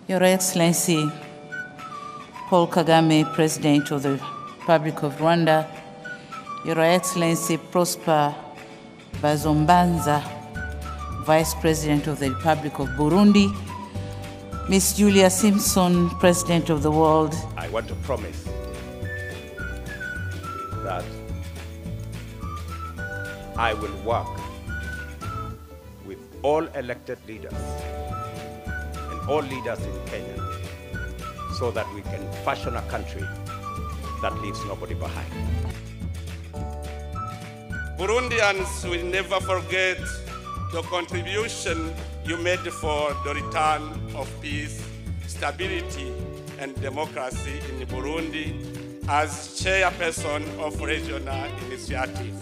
Your Excellency Paul Kagame, President of the Republic of Rwanda, Your Excellency Prosper Bazombanza, Vice President of the Republic of Burundi, Miss Julia Simpson, President of the World I want to promise that I will work with all elected leaders and all leaders in Kenya so that we can fashion a country that leaves nobody behind. Burundians will never forget the contribution you made for the return of peace, stability, and democracy in Burundi as chairperson of regional initiative.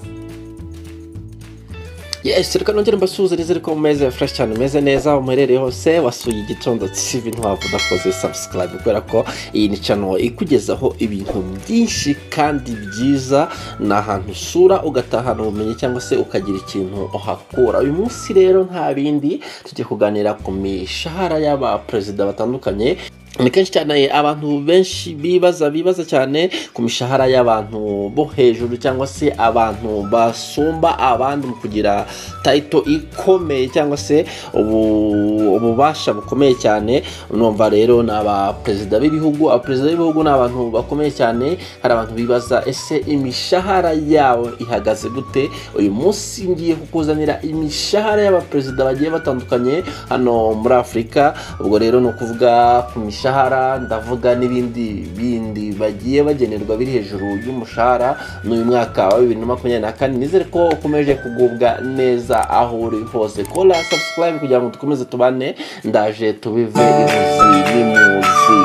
yes reka nongere mbasuhuzanize ariko mumeze fresh cyane mumeze neza muherereye hose wasuye igitondo cy'ibi ntwaba udakoze subscribe kubera ko iyi ni channel ikugezaho ibintu byinshi kandi byiza ni ahantu usura ugatahana ubumenyi cyangwa se ukagira ikintu uhakura uyu munsi rero nta bindi tugiye kuganira ku mishahara y'abaperezida batandukanye ni kenshi cyane abantu benshi bibaza bibaza cyane ku mishahara y'abantu bo hejuru cyangwa se abantu basumba abandi mu kugira tayito ikomeye cyangwa se ubu- ububasha bukomeye cyane numva rero ni abaperezida b'ibihugu abaperezida b'ibihugu ni abantu bakomeye cyane hari abantu bibaza ese imishahara yabo ihagaze gute uyu munsi ngiye kukuzanira imishahara y'abaperezida bagiye batandukanye hano muri afurika ubwo rero ni ukuvuga ku mishahara ndavuga n'ibindi bindi bagiye bagenerwa biri hejuru y'umushahara n'uyu mwaka wa bibiri na makumyabiri na kane nizere ko ukomeje kugubwa neza aho uri hose kora subscribe kugira ngo dukomeze tubane ndaje tubive imuzi n'imuzi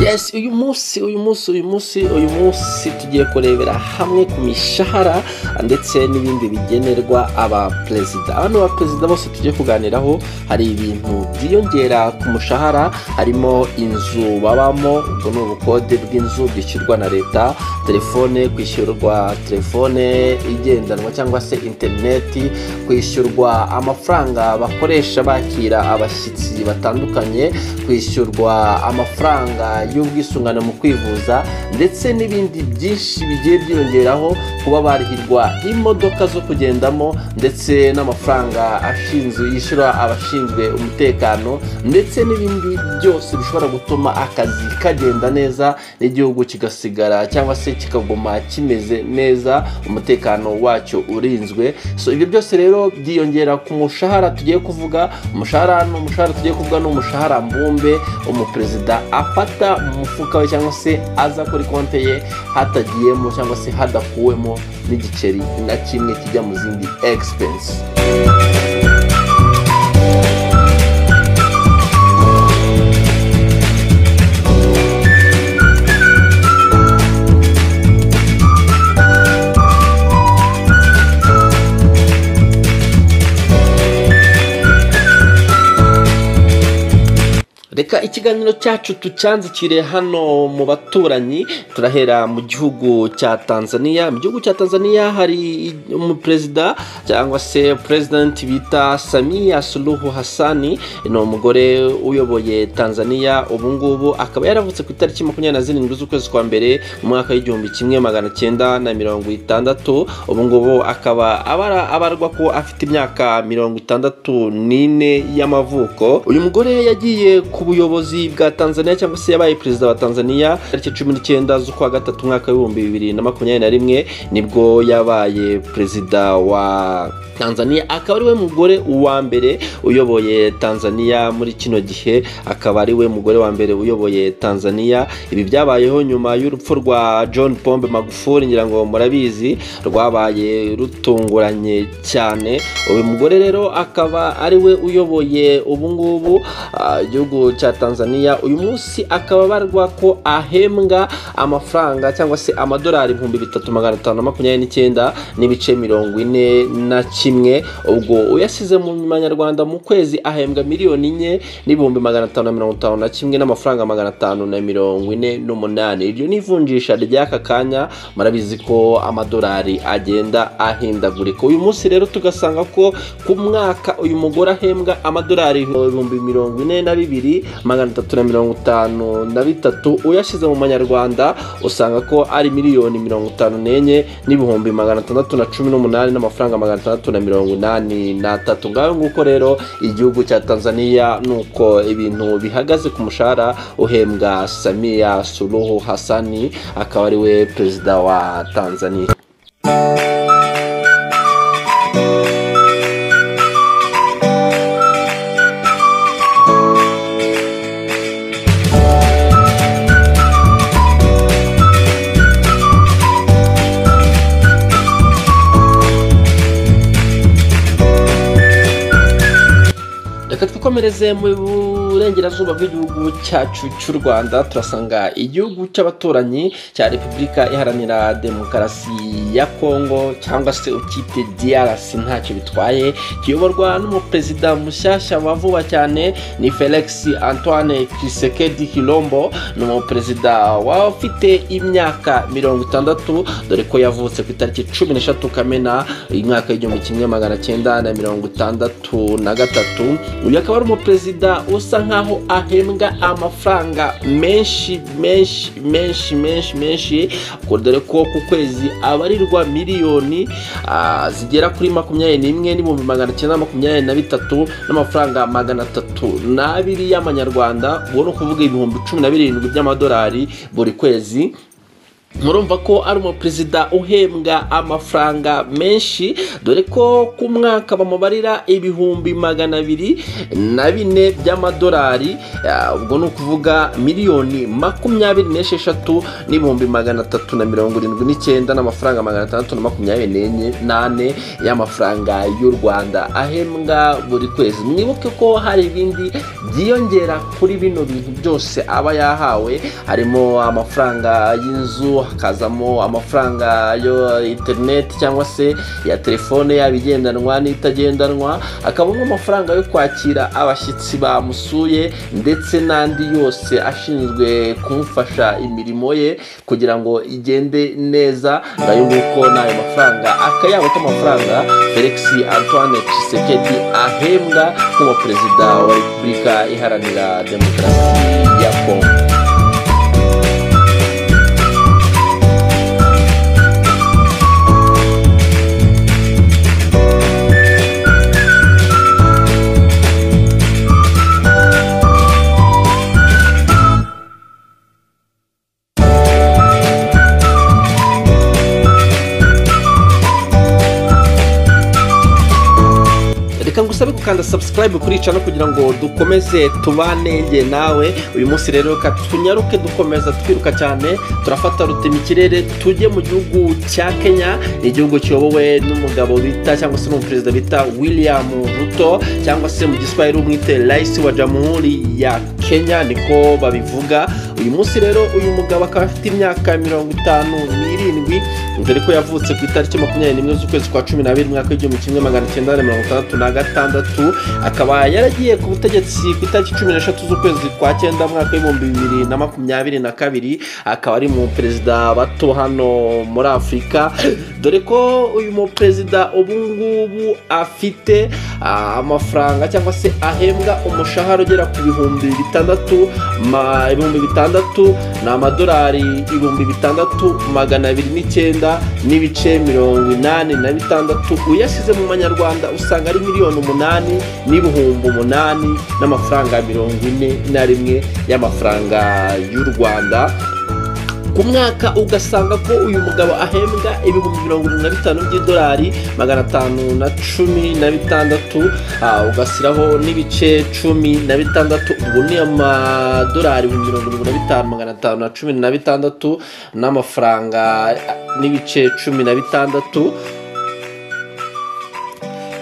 yes uyu munsi uyu munsi uyu munsi uyu munsi tugiye kurebera hamwe ku mishahara ndetse n'ibindi bigenerwa abaperezida hano abaperezida bose tugiye kuganiraho hari ibintu byiyongera ku mushahara harimo inzu babamo ubwo ni ubukode bw'inzu bwishyurwa na leta telefone kwishyurwa telefone igendanwa cyangwa se interineti kwishyurwa amafaranga bakoresha bakira abashyitsi batandukanye kwishyurwa amafaranga y'ubwisungane mu kwivuza ndetse n'ibindi byinshi bigiye byiyongeraho kuba barihirwa imodoka zo kugendamo ndetse n'amafaranga ashinzwe yishyura abashinzwe umutekano ndetse n'ibindi byose bishobora gutuma akazi kagenda neza n'igihugu kigasigara cyangwa se kikaguma kimeze neza umutekano wacyo urinzwe so ibyo byose rero byiyongera ku mushahara tugiye kuvuga umushahara ni umushahara tugiye kuvuga ni umushahara mbumbe umuperezida afata mu mufuka we cyangwa se aza kuri konti ye hatagiyemo cyangwa se hadakuwemo n'igiceri na kimwe kijya mu zindi egisipensi reka ikiganiro cyacu tucyanzikire hano mu baturanyi turahera mu gihugu cya tanzania mu gihugu cya tanzania hari umuperezida cyangwa se perezidenti bita samiya suluhu hasani ni umugore uyoboye tanzania ubu ngubu akaba yaravutse ku itariki makumyabiri na zirindwi z'ukwezi kwa mbere mu mwaka w'igihumbi kimwe magana cyenda na mirongo itandatu ubu ngubu akaba abara- abarwa ko afite imyaka mirongo itandatu n'ine y'amavuko uyu mugore yagiye ku buyobozi bwa tanzania cyangwa se yabaye perezida wa tanzania tariki cumi n'icyenda z'ukwa gatatu umwaka w'ibihumbi bibiri na makumyabiri na rimwe nibwo yabaye perezida wa tanzania akaba ari we mugore wa mbere uyoboye tanzania muri kino gihe akaba ari we mugore wa mbere uyoboye tanzania ibi byabayeho nyuma y'urupfu rwa john pombe magufuli ngira ngo murabizi rwabaye rutunguranye cyane uyu mugore rero akaba ari we uyoboye ubu ngubu ah, igihugu cya tanzania uyu munsi akaba abarwa ko ahembwa amafaranga cyangwa se amadolari ibihumbi bitatu magana atanu na makumyabiri n'icyenda n'ibice mirongo ine na kimwe ubwo uyasize mu manyarwanda mu kwezi ahembwa miliyoni enye n'ibihumbi magana atanu na mirongo itanu na kimwe n'amafaranga magana atanu na mirongo ine n'umunani iryo ni ivunjisha ry'aka kanya murabizi ko amadolari agenda ahindagurika uyu munsi rero tugasanga ko ku mwaka uyu mugore ahembwa amadolari ibihumbi mirongo ine na bibiri magana atatu na mirongo itanu na bitatu uyashyize mu manyarwanda usanga ko ari miliyoni mirongo itanu n'enye n'ibihumbi magana atandatu na cumi n'umunani n'amafaranga magana atandatu na mirongo inani n'atatu ngaho nguko rero igihugu cya tanzania ni uko ibintu bihagaze ku mushahara uhembwa samia suluhu hasani akaba ari we perezida wa tanzania reka twikomereze mu burengerazuba bw'igihugu cyacu cy'u rwanda turasanga igihugu cy'abaturanyi cya repubulika iharanira demokarasi ya kongo cyangwa se ukite drc ntacyo bitwaye kiyoborwa n'umuperezida mushyashya wa vuba cyane ni felix antoine kisekedi hilombo ni umuperezida waba ufite imyaka mirongo itandatu dore ko yavutse ku itariki cumi n'eshatu kamena umwaka w'igihumbi kimwe magana cyenda na mirongo itandatu na gatatu uyu akaba ari umuperezida usa nkaho ahembwa amafaranga menshi menshi menshi menshi menshi ko dore ko ku kwezi abarirwa miliyoni ah, zigera kuri makumyabiri n'imwe n'ibihumbi magana cyenda makumyabiri na bitatu n'amafaranga magana atatu n'abiri y'amanyarwanda ubwo ni ukuvuga ibihumbi cumi na birindwi by'amadolari buri kwezi murumva ko ari umuperezida uhembwa amafaranga menshi dore ko ku mwaka bamubarira ibihumbi magana abiri na bine by'amadolari ah, ubwo ni ukuvuga miliyoni makumyabiri n'esheshatu n'ibihumbi magana atatu na mirongo irindwi n'icyenda n'amafaranga magana atandatu na makumyabiri n'enye n'ane y'amafaranga y'u rwanda ahembwa buri kwezi mwibuke ko hari ibindi byiyongera kuri bino bintu byose aba yahawe harimo amafaranga y'inzu hakazamo amafaranga yo interineti cyangwa se ya telefone yaba igendanwa n'itagendanwa hakabamo amafaranga yo kwakira abashyitsi bamusuye ndetse n'andi yose ashinzwe kumufasha imirimo ye kugira ngo igende neza nayo nguko n'ayo mafaranga akayabo k'amafaranga felix antoine kisekedi ahembwa nk'uwa perezida wa repubulika iharanira demokarasi ya kongo reka ngusabe gukanda subscribe kuri cano kugira ngo dukomeze tubane njye nawe uyu munsi rero ka tunyaruke dukomeza twiruka cyane turafata rutema ikirere tujye mu gihugu cya kenya ni igihugu kiyobowe n'umugabo bita cyangwa se n'umuperezida bita william ruto cyangwa se mu giswahili umwite rais wa jamhuri ya kenya niko babivuga uyu munsi rero uyu mugabo akaba afite imyaka mirongo itanu n'irindwi dore ko yavutse ku itariki makumyabiri n'imwe z'ukwezi kwa cumi n'abiri umwaka w'igihumbi kimwe magana cyenda na mirongo itandatu na gatandatu akaba yaragiye ku butegetsi ku itariki cumi n'eshatu z'ukwezi kwa cyenda umwaka w'ibihumbi bibiri na makumyabiri na kabiri akaba ari mu perezida bato hano muri afurika dore ko uyu muperezida ubu ngubu afite ah, amafaranga cyangwa se ahembwa umushahara ugera ku bihumbi bitandatu ma- ibihumbi bitandatu ni amadolari ibihumbi bitandatu magana abiri n'icyenda n'ibice mirongo inani na bitandatu uyashyize mu manyarwanda usanga ari miliyoni umunani n'ibihumbi umunani n'amafaranga mirongo ine na rimwe y'amafaranga y'u rwanda ku myaka ugasanga ko uyu mugabo ahembwa ibihumbi mirongo irindwi na bitanu by'idolari magana atanu na cumi na bitandatu ah, ugashyiraho n'ibice cumi na bitandatu ubwo ni amadolari ibihumbi mirongo irindwi na bitanu magana atanu na cumi na bitandatu n'amafaranga ah, n'ibice cumi na bitandatu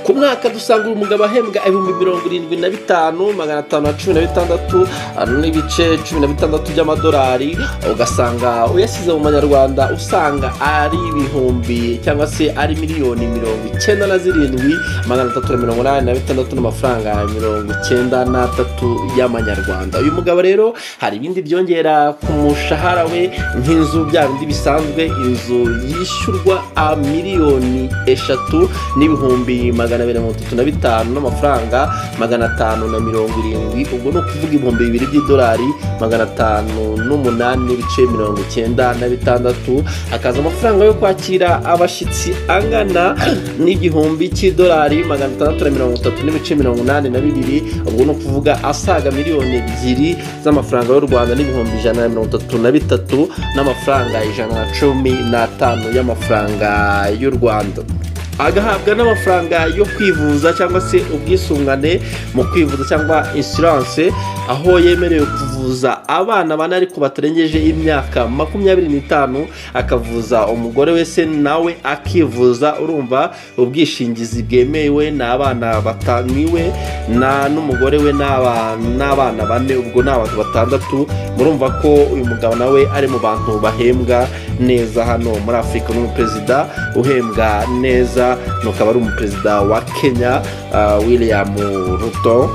ku mwaka dusanga uyu mugabo ahembwa ibihumbi mirongo irindwi na bitanu magana atanu na cumi na bitandatu ah, n'ibice cumi na bitandatu by'amadolari ugasanga uyashyize mu manyarwanda usanga ari ibihumbi cyangwa se ari miliyoni mirongo icyenda na zirindwi magana atatu na mirongo inani na bitandatu n'amafaranga mirongo icyenda n'atatu y'amanyarwanda uyu mugabo rero hari ibindi byongera ku mushahara we nk'inzu bya bindi bisanzwe inzu yishyurwa a miliyoni eshatu n'ibihumbi magana abiri na mirongo itatu na bitanu n'amafaranga magana atanu na mirongo irindwi ubwo ni ukuvuga ibihumbi bibiri by'idolari magana atanu n'umunani n'ibice mirongo icyenda na bitandatu hakaza amafaranga yo kwakira abashyitsi angana n'igihumbi cy'idolari magana atandatu na mirongo itatu n'ibice mirongo inani na bibiri ubwo ni ukuvuga asaga miliyoni ebyiri z'amafaranga y'u rwanda n'ibihumbi ijana na mirongo itatu na bitatu n'amafaranga ijana na cumi n'atanu y'amafaranga y'u rwanda agahabwa n'amafaranga yo kwivuza cyangwa se ubwisungane mu kwivuza cyangwa insurance aho yemerewe kuvuza abana bane ariko batarengeje imyaka makumyabiri n'itanu akavuza umugore we se nawe akivuza urumva ubwishingizi bwemewe ni abana bataniwe na n'umugore we n'aba- n'abana bane ubwo ni abantu batandatu murumva ko uyu mugabo nawe ari mu bantu bahembwa neza hano muri afurika n'umuperezida uhembwa neza ni ukaba ari umuperezida wa kenya ah, william ruto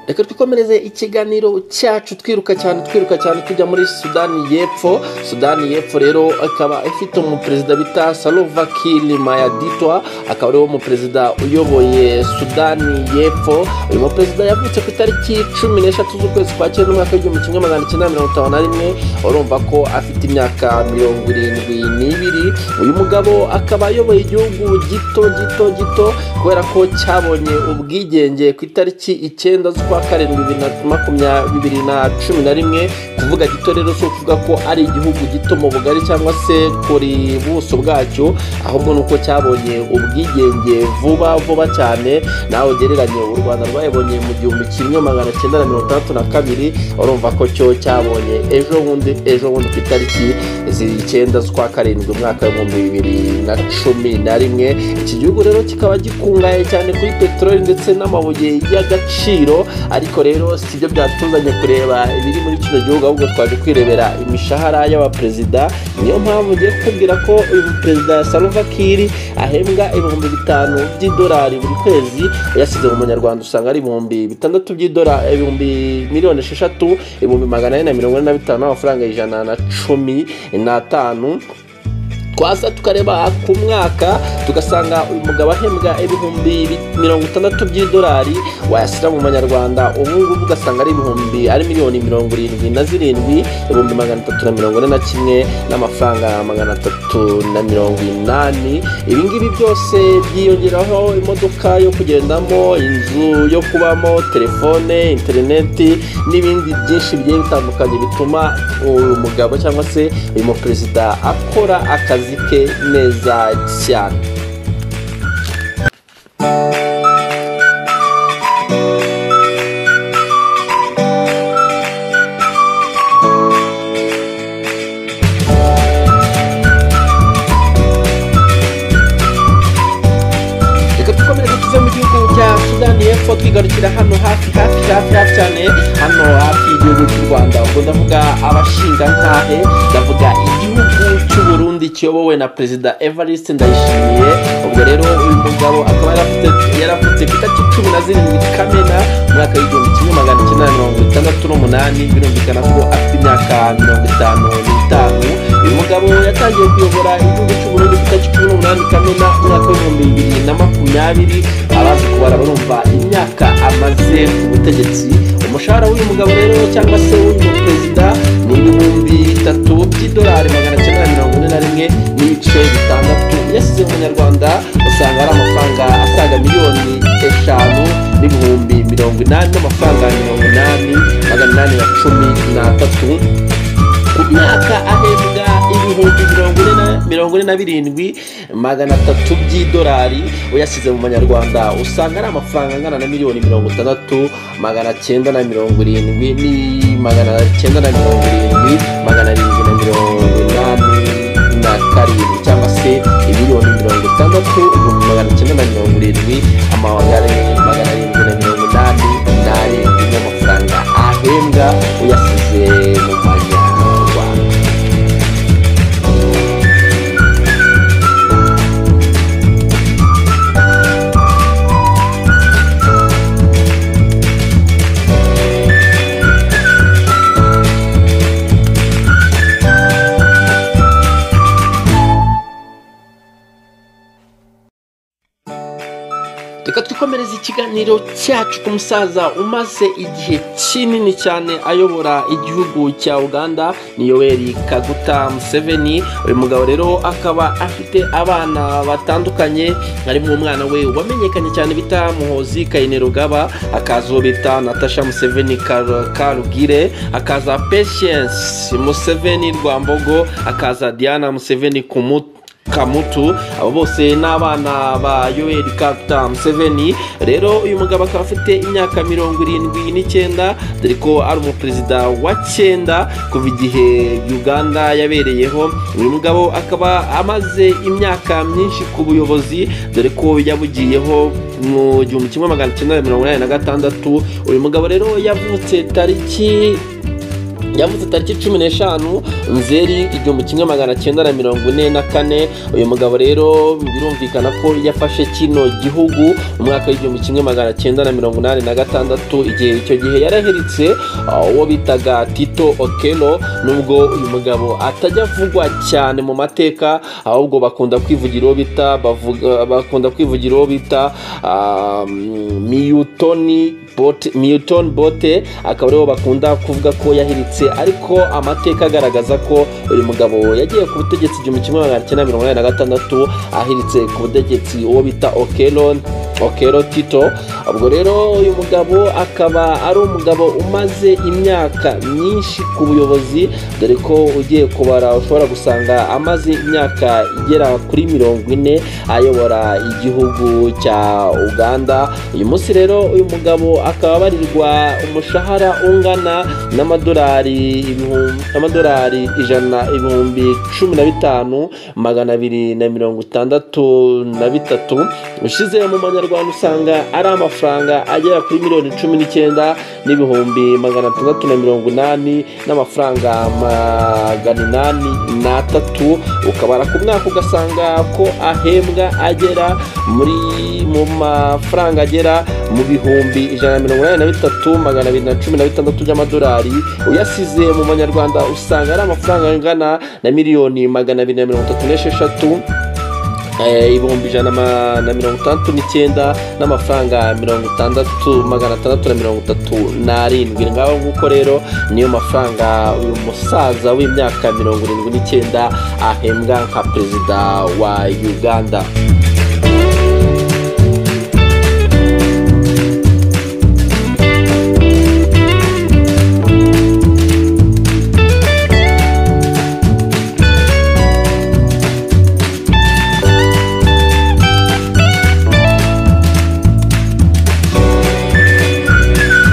reka twikomereze ikiganiro cyacu twiruka cyane twiruka cyane tujya muri sudani y'epfo sudani y'epfo rero ikaba ifite umuperezida bita salova kili mayaditwa akaba ariwo muperezida uyoboye sudani y'epfo uyu muperezida yavutse ku itariki cumi n'eshatu z'ukwezi kwa cyenda umwaka w'igihumbi kimwe magana cyenda mirongo itanu na rimwe urumva ko afite imyaka mirongo irindwi n'ibiri uyu mugabo akaba ayoboye igihugu gito gito gito kubera ko cyabonye ubwigenge ku itariki icyenda z'ukwa karindwi bibiri na makumya- bibiri na cumi na rimwe kuvuga gito rero si ukuvuga ko ari igihugu gito mu bugari cyangwa se kuri buso bwacyo ahubwo ni uko cyabonye ubwigenge vuba vuba cyane nawe ugereranye u rwanda rwayibonye mu gihumbi kimwe magana cyenda na mirongo itandatu na kabiri urumva ko cyo cyabonye ejo bundi ejo bundi ku itariki z'icyenda z'ukwa karindwi umwaka w'ibihumbi bibiri na cumi na rimwe iki gihugu rero kikaba gikungahaye cyane kuri peteroli ndetse n'amabuye y'agaciro ariko rero si byo byatuzanye kureba ibiri muri kino gihugu ahubwo twaje kwirebera imishahara y'abaperezida niyo mpamvu ngiye kukubwira ko uyu perezida salva kiri ahembwa ibihumbi bitanu by'idolari buri kwezi yasize mu munyarwanda usanga ari ibihumbi bitandatu by'idolari ibihumbi miliyoni esheshatu ibihumbi magana ane na mirongo ine na bitanu n'amafaranga ijana na cumi n'atanu twaza tukareba ku mwaka tugasanga uyu mugabo ahembwa ibihumbi bi- mirongo itandatu by'idolari wayashyira mu manyarwanda ubu ngubu ugasanga ari ibihumbi ari miliyoni mirongo irindwi na zirindwi ibihumbi magana atatu na mirongo ine na kimwe n'amafaranga magana atatu na mirongo inani ibi ngibi byose byiyongeraho imodoka yo kugendamo inzu yo kubamo telefone interineti n'ibindi byinshi bigiye bitandukanye bituma uyu mugabo cyangwa se uyu muperezida akora akazi ke neza cyane reka dukomereze tuve mu gihugu cya sudani y'epfo twigarukira hano hafi hafi hafi hafi cyane hano hafi y'igihugu cy'u rwanda ubwo ndavuga abashingantahe ndavuga igihugu cy'u burundi kiyobowe na perezida evariste ndayishimiye ubwo rero uyu mugabo akaba yarafite- yaravutse ku itariki cumi na zirindwi kamena umwaka w'igihumbi kimwe magana cyenda na mirongo itandatu n'umunani birumvikana ko afite imyaka mirongo itanu n'itanu uyu mugabo yatangiye kuyobora igihugu cy'u Burundi ku itariki cumi n'umunani kamena umwaka w'ibihumbi bibiri na makumyabiri abazi kubara barumva imyaka amaze ku butegetsi umushahara w'uyu mugabo rero cyangwa se w'uyu perezida ni ibihumbi bitatu by'idolari magana cyenda na mirongo ine na rimwe n'ibice bitandatu yasize mu nyarwanda usanga ari amafaranga asaga miliyoni eshanu n'ibihumbi mirongo inani n'amafaranga mirongo inani magana inani na cumi n'atatu ku mwaka ahembwa ibihumbi mirongo ine na mirongo ine na birindwi magana atatu by'idolari uyashyize mu manyarwanda usanga ari amafaranga angana na miliyoni mirongo itandatu magana cyenda na mirongo irindwi ni magana cyenda na mirongo irindwi magana arindwi na mirongo inani na karindwi cyangwa se miliyoni mirongo itandatu ibihumbi magana cyenda na mirongo irindwi amagana magana arindwi na mirongo inani n'arindwi y'amafaranga ahembwa uyasize mu manyarwanda reka twikomereze ikiganiro cyacu ku musaza umaze igihe kinini cyane ayobora igihugu cya uganda ni yoweri kaguta museveni uyu mugabo rero akaba afite abana batandukanye harimo umwana we wamenyekanye cyane bita muhozi kayinerugaba akaza uwo bita natasha museveni Kar- karugire akaza patience museveni rwambogo akaza diana museveni kumutu kamutu abo bose ni abana ba yoweri kaguta museveni rero uyu mugabo akaba afite imyaka mirongo irindwi n'icyenda dore ko ari umuperezida wa cyenda kuva igihe uganda yabereyeho uyu mugabo akaba amaze imyaka myinshi ku buyobozi dore ko yabugiriyeho mu gihumbi kimwe magana cyenda mirongo inani na gatandatu uyu mugabo rero yavutse tariki yavuze tariki cumi n'eshanu nzeri igihumbi kimwe magana cyenda na mirongo ine na kane uyu mugabo rero birumvikana ko yafashe kino gihugu mu mwaka w'igihumbi kimwe magana cyenda na mirongo inani na gatandatu igihe icyo gihe yaraheretse ah, uwo bitaga tito okelo nubwo uyu mugabo atajya avugwa cyane mu mateka ahubwo bakunda kwivugira uwo bita bavuga- bakunda kwivugira uwo bita ah, miyutoni Bote- Milton Bote akaba aribo bakunda kuvuga ko yahiritse ariko amateka agaragaza ko uyu mugabo yagiye ku butegetsi igihumbi kimwe magana cyenda mirongo inani na gatandatu ahiritse ku butegetsi uwo bita Okelo Okelo Tito ubwo rero uyu mugabo akaba ari umugabo umaze imyaka myinshi ku buyobozi dore ko ugiye kubara ushobora gusanga amaze imyaka igera kuri mirongo ine ayobora igihugu cya uganda uyu munsi rero uyu mugabo akaba abarirwa umushahara ungana n'amadolari ibihumbi- amadolari ijana ibihumbi cumi na bitanu magana abiri na mirongo itandatu na bitatu ushize mu manyarwanda usanga ari amafaranga agera kuri miliyoni cumi n'icyenda n'ibihumbi magana atandatu na mirongo inani n'amafaranga magana inani n'atatu ukabara ku mwaka ugasanga ko ahembwa agera muri mu mafaranga agera mu bihumbi ijana na mirongo inani na bitatu magana abiri na cumi na bitandatu by'amadolari uyasize mu manyarwanda usanga ari amafaranga angana na miliyoni magana abiri na mirongo itatu n'esheshatu Eh, ibihumbi ijana ma- na mirongo itandatu n'icyenda n'amafaranga mirongo itandatu magana atandatu na mirongo itatu n'arindwi ngaho nguko rero niyo mafaranga uyu musaza w'imyaka mirongo irindwi n'icyenda ahembwa nka perezida wa uganda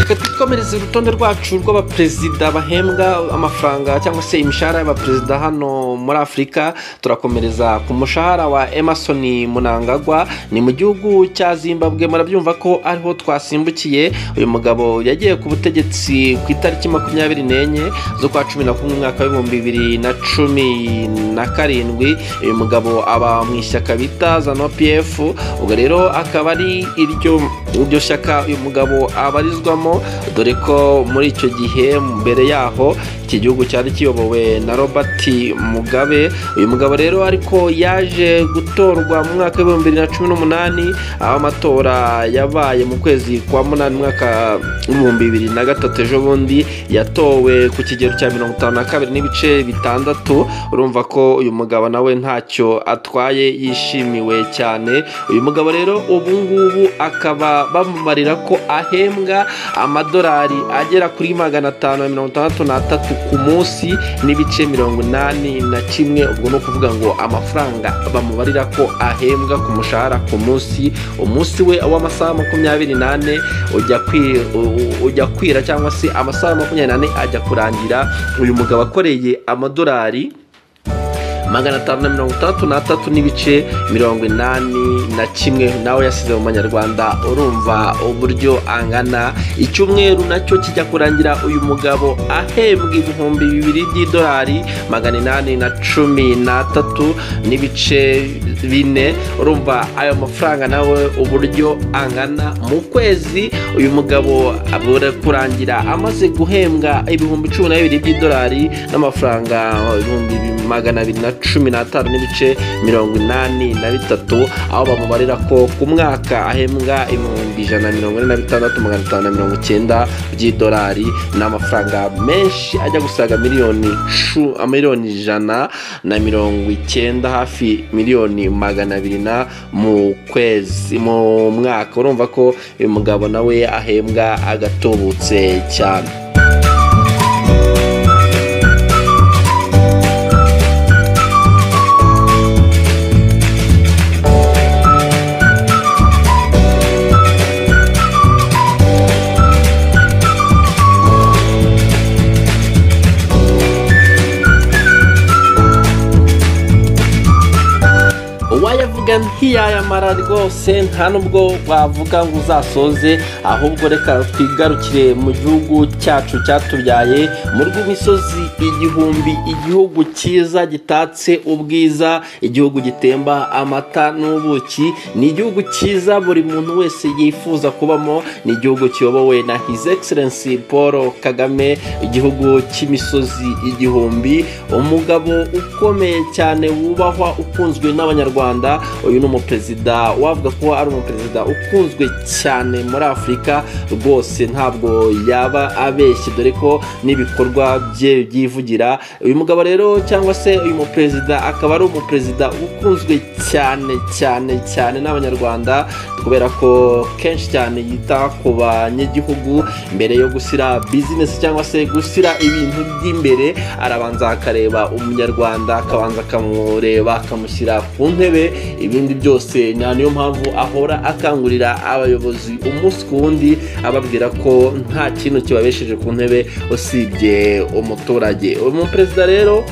reka twikomereze urutonde rwacu rw'abaperezida bahembwa amafaranga cyangwa se imishahara y'abaperezida hano muri afurika turakomereza ku mushahara wa emerson munangagwa ni mu gihugu cya zimbabwe murabyumva ko ariho twasimbukiye uyu mugabo yagiye ku butegetsi ku itariki makumyabiri n'enye z'ukwa cumi na kumwe umwaka w'ibihumbi bibiri na cumi na karindwi uyu mugabo aba mu ishyaka bita zano pf ubwo rero akaba ari iryo iryo shyaka uyu mugabo abarizwamo dore ko muri icyo gihe mbere yaho iki gihugu cyari kiyobowe na robert mugabe uyu mugabo rero ariko yaje gutorwa mu mwaka w'ibihumbi bibiri na cumi n'umunani aho amatora yabaye mu kwezi kwa munani umwaka w'ibihumbi bibiri na gatatu ejo bundi yatowe ku kigero cya mirongo itanu na kabiri n'ibice bitandatu urumva ko uyu mugabo nawe ntacyo atwaye yishimiwe cyane uyu mugabo rero ubu ngubu akaba bamumarira ko ahembwa amadolari agera kuri magana atanu na mirongo itandatu n'atatu ku munsi n'ibice mirongo inani na kimwe ubwo ni ukuvuga ngo amafaranga bamubarira ko ahembwa ku mushahara ku munsi umunsi we w'amasaha makumyabiri n'ane ujya kwi- u- ujya kwira cyangwa se amasaha makumyabiri n'ane ajya kurangira uyu mugabo akoreye amadolari magana atanu na mirongo itandatu n'atatu n'ibice mirongo inani na kimwe nawe yasize mu manyarwanda urumva uburyo angana icyumweru nacyo kijya kurangira uyu mugabo ahembwa ibihumbi bibiri by'idolari magana inani na cumi n'atatu n'ibice bine urumva ayo mafaranga nawe uburyo angana mu kwezi uyu mugabo abura kurangira amaze guhembwa ibihumbi cumi na bibiri by'idolari n'amafaranga ibihumbi bi- magana abiri na cumi n'atanu n'ibice mirongo inani na bitatu aho bamubarira ko ku mwaka ahembwa ibihumbi ijana na mirongo ine na bitandatu magana atanu na mirongo icyenda by'idolari ni amafaranga menshi ajya gusaga miliyoni cu- miliyoni ijana na mirongo icyenda hafi miliyoni magana abiri na mu kwezi mu mwaka urumva ko uyu mugabo nawe ahembwa agatubutse cyane wayavuga ntiyayamara rwose nta nubwo wavuga ngo uzasoze ahubwo reka twigarukire mu gihugu cyacu cyatubyaye mu rw'imisozi igihumbi igihugu cyiza gitatse ubwiza igihugu gitemba amata n'ubuki ni igihugu cyiza buri muntu wese yifuza kubamo ni igihugu kiyobowe na his excellence paul kagame igihugu cy'imisozi igihumbi umugabo ukomeye cyane wubahwa ukunzwe n'abanyarwanda uyu ni umuperezida wavuga ko ari umuperezida ukunzwe cyane muri afurika rwose ntabwo yaba abeshye dore ko n'ibikorwa bye byivugira uyu mugabo rero cyangwa se uyu muperezida akaba ari umuperezida ukunzwe cyane cyane cyane n'abanyarwanda kubera ko kenshi cyane yita ku banyagihugu mbere yo gushyira bizinesi cyangwa se gushyira ibintu by'imbere arabanza akareba umunyarwanda akabanza akamureba akamushyira ku ntebe ibindi byose ni niyo mpamvu ahora akangurira abayobozi umunsi ku wundi ababwira ko nta kintu kibabesheje ku ntebe usibye umuturage uyu muperezida rero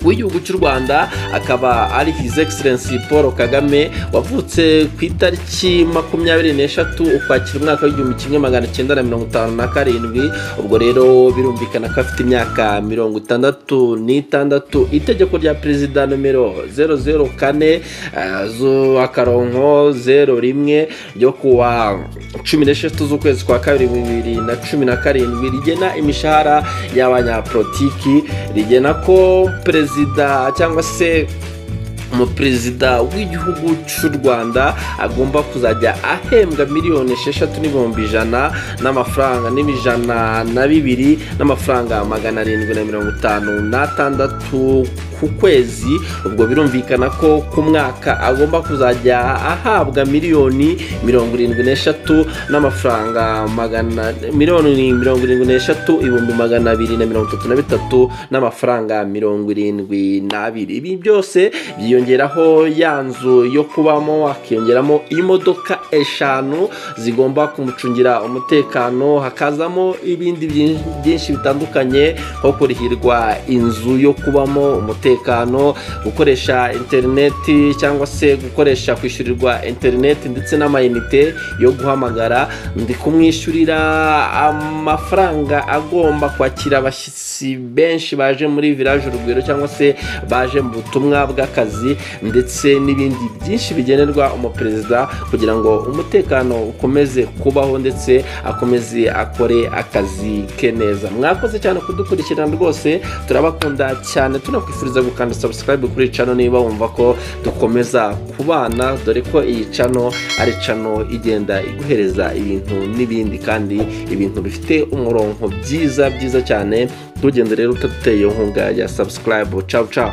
w'igihugu cy'u rwanda akaba ari his excellence paul kagame wavutse ku itariki makumyabiri n'eshatu ukwakira umwaka w'igihumbi kimwe magana cyenda na mirongo itanu na karindwi ubwo rero birumvikana ko afite imyaka mirongo itandatu n'itandatu itegeko rya perezida nomero zero zero kane akaronko zero rimwe ryo kuwa cumi n'eshatu z'ukwezi kwa kabiri bibiri na cumi na karindwi rigena imishahara y'abanyapolitiki rigena ko perezida cyangwa se umuperezida w'igihugu cy'u rwanda agomba kuzajya ahembwa miliyoni esheshatu n'ibihumbi ijana n'amafaranga n'ibijana na bibiri n'amafaranga magana arindwi na mirongo itanu n'atandatu ku kwezi ubwo birumvikana ko ku mwaka agomba kuzajya ahabwa miliyoni mirongo irindwi n'eshatu n'amafaranga magana miliyoni mirongo irindwi n'eshatu ibihumbi magana abiri na mirongo itatu na bitatu n'amafaranga mirongo irindwi n'abiri ibi byose byiyongeraho ya nzu yo kubamo hakiyongeramo imodoka eshanu zigomba kumucungira umutekano hakazamo ibindi byinshi bitandukanye nko kurihirwa inzu yo kubamo umutekano z'umutekano gukoresha interineti cyangwa se gukoresha kwishyurirwa interineti ndetse n'amayinite yo guhamagara ndi kumwishyurira amafaranga agomba kwakira abashyitsi benshi baje muri village urugwiro cyangwa se baje mu butumwa bw'akazi ndetse n'ibindi byinshi bigenerwa umuperezida kugira ngo umutekano ukomeze kubaho ndetse akomeze akore akazi ke neza mwakoze cyane kudukurikirana rwose turabakunda cyane tunakwifuriza gukanda subscribe kuri iyi cano niba wumva ko dukomeza kubana dore ko iyi cano ari cano igenda iguhereza ibintu n'ibindi kandi ibintu bifite umurongo byiza byiza cyane ntugende rero utateye inkunga ya subscribe cawu cawu